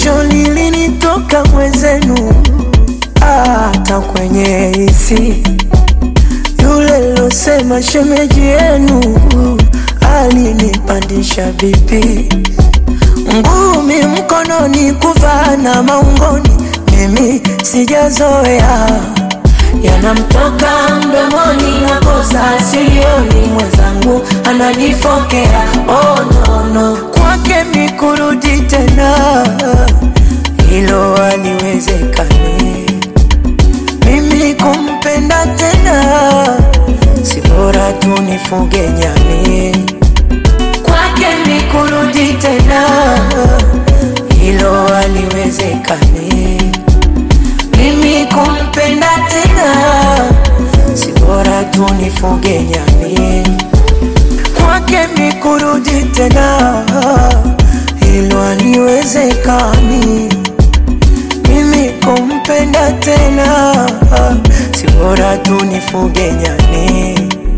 jasho lilinitoka mwezenu, hata kwenye hisi yule losema shemeji yenu alinipandisha bipi, ngumi mkononi, kuvaa na maungoni, mimi sijazoea yanamtoka mdomoni na kosa silioni, mwenzangu ananifokea. Oh, no, no. Kwake mikurudi tena, hilo haliwezekani. Mimi kumpenda tena, si bora tu nifuge nyani. Kwake mikurudi tena, hilo haliwezekani. Mimi kumpenda tena, si bora tu nifuge nyani. Kwake mikurudi tena, hilo haliwezekani. Mimi kumpenda tena, si bora tu nifuge nyani.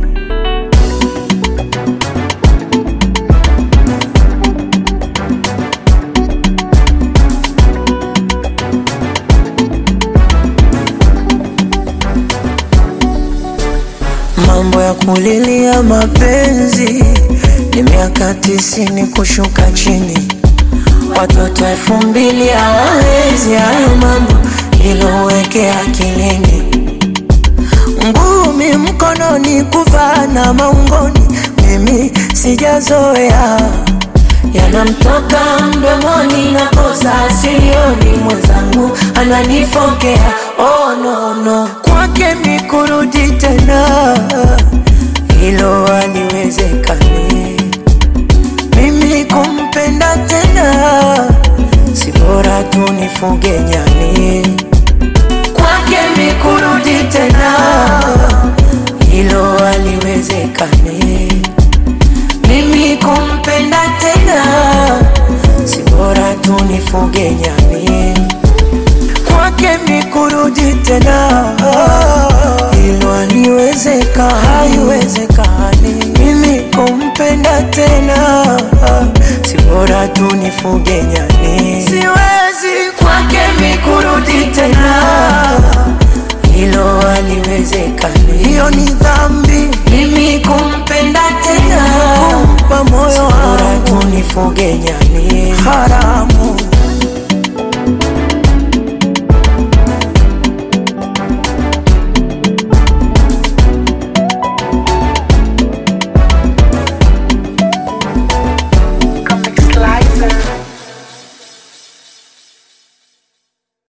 Mambo ya kulilia mapenzi ni miaka tisini kushuka chini, watoto elfu mbili hawawezi hayo mambo, iloweke akilini. Ngumi mkononi, kuvaa na maungoni, mimi sijazoea yanamtoka mdomoni na kosa silioni, mwenzangu ananifokea. Oh, no, no. Kwake mikurudi tena, hilo haliwezekani. Mimi kumpenda tena, si bora tu nifuge nyani. Kwake mikurudi tena, hilo haliwezekani. Mimi kumpenda tena, si bora tu nifuge nyani. Kwake mikurudi tena, hilo haliwezeka, haiwezekani. Mimi kumpenda tena, si bora tu nifuge nyani. Siwezi kwake mikurudi tena, hilo haliwezekani. Hiyo ni dhambi, mimi kumpenda tena, kumpa moyo wangu, tu nifuge nyani.